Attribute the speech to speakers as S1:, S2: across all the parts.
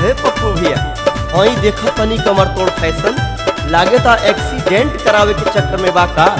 S1: हे पप्पू भैया आई देखा तनी कमर तोड़ फैशन लागे ता एक्सीडेंट करावे के चक्कर में बा का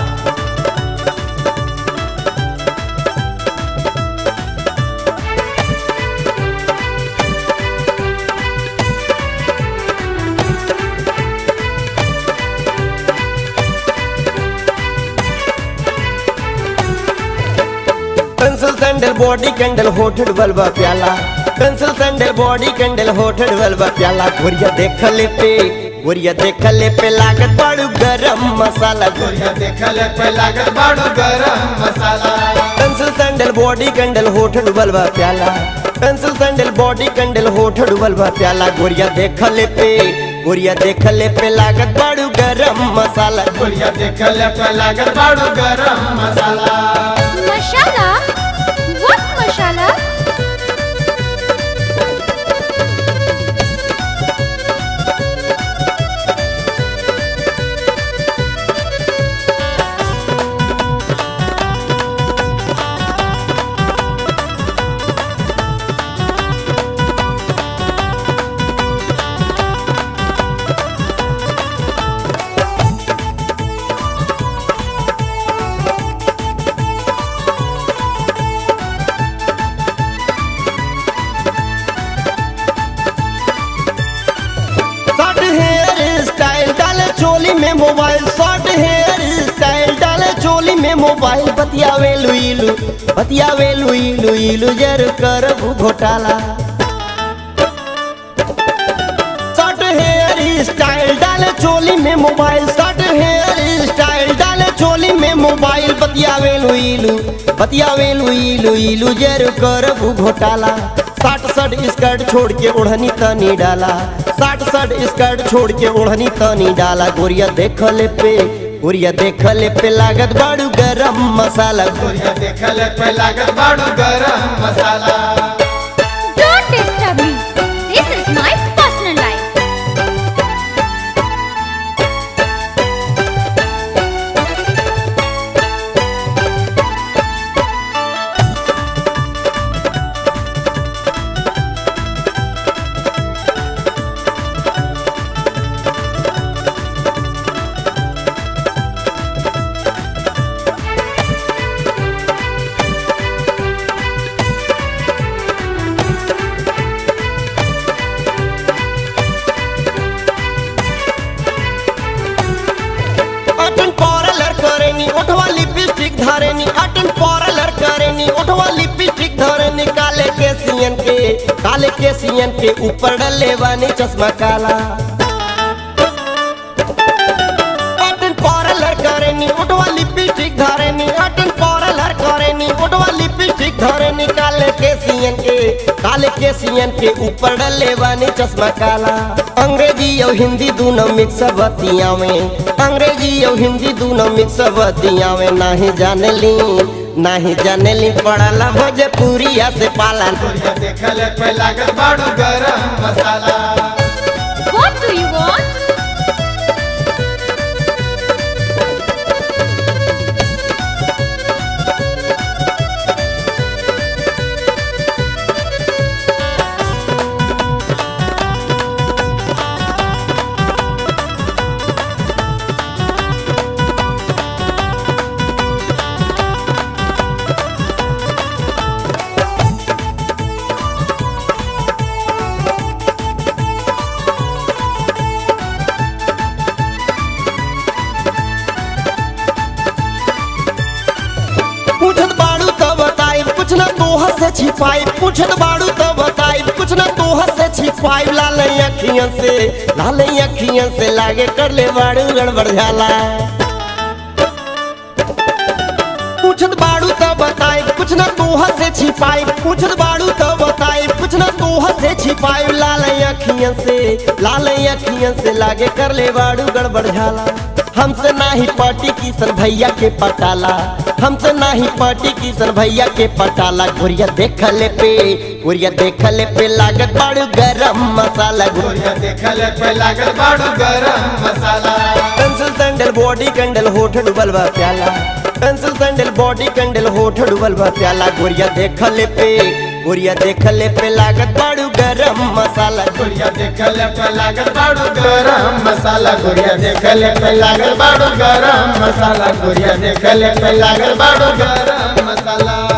S1: पेंसिल सैंडल बॉडी कैंडल होठड बलबा प्याला पेंसिल सैंडल बॉडी कैंडल होठड बलबा प्याला गोरिया देख ले पे गोरिया देख ले पे लागत बड़ू गरम मसाला
S2: गोरिया देखल पे लागल बाड़ू गरम masala
S1: pencil sandal body candle होठड बलबा प्याला पेंसिल सैंडल बॉडी कैंडल होठड बलबा प्याला गोरिया देख ले पे गोरिया देख ले पे लागत बड़ू गरम मसाला
S2: गोरिया देखल पे लागल बाड़ू गरम masala
S3: masala what masala
S1: short hair style डाले चोली में मोबाइल शॉर्ट हेयर स्टाइल डाले चोली में मोबाइल बतियावे लुइलू बतियावे लुइलू इलू जर कर घोटाला शॉर्ट हेयर स्टाइल डाले चोली में मोबाइल शॉर्ट हेयर स्टाइल डाले चोली में मोबाइल बतियावे लुइलू बतियावे लुइलू इलू जर कर घोटाला साठ साठ स्कर्ट छोड़ के ओढ़नी तनी डाला साठ साठ स्कर्ट छोड़ के ओढ़नी तनी डाला गोरिया देख ले पे गोरिया देख ले पे लागत बाड़ू गरम मसाला
S2: गोरिया देखल पे लागल बाड़ू गरम masala
S3: don't disturb me this is my personal life
S1: अटन पार्लर करेनी ओठवा लिपस्टिक धरेनी अटन पार्लर करेनी ओठवा लिपस्टिक धरेनी काले के सियन के काले के सियन के ऊपर डले वानी चश्मा काला अटन पार्लर करेनी ओठवा लिपस्टिक धरेनी अटन पार्लर करेनी ओठवा लिपस्टिक धरेनी काले के सियन के काले के सियन के ऊपर डले वानी चश्मा काला अंग्रेजी और हिंदी दोनों मिक्स बतिया में अंग्रेजी और हिंदी दोनों मिक्स बतिया में नाही जाने ली नाही जाने ली पड़ला भोजपुरिया से पाला
S2: गोरिया देखल पे लागल बाड़ू गरम masala
S3: what do you want
S1: पूछत बाड़ू तो बताई कुछ ना तोह से छिपाई पूछत बाड़ू तो बताई कुछ ना तोह से छिपाई लाल अखियन से लाल अखियन से लागे कर ले बाड़ू गड़बड़ झाला पूछत बाड़ू तो बताई कुछ ना तोह से छिपाई पूछत बाड़ू तो बताई कुछ ना तोह से छिपाई लाल अखियन से लाल अखियन से लागे कर ले बाड़ू गड़बड़ झाला हमसे नाही पार्टी किशन भैया के पटाला हमसे नाही पार्टी किशन भैया के पटाला गोरिया देख ले पे गोरिया देख ले पे लागत बाड़ू गरम मसाला
S2: गोरिया देखल पे लागल बाड़ू गरम masala
S1: pencil sandal body candle होठ डुबल बा प्याला पेंसिल सैंडल बॉडी कैंडल होठ डुबल बा प्याला गोरिया देख ले पे गोरिया देखले पे लागत बाड़ू गरम मसाला
S2: गुड़िया देखले पे लागल बाड़ू गरम मसाला गुड़िया देखले पे लागल बाड़ू गरम मसाला गुड़िया देखले पे लागल बाड़ू गरम मसाला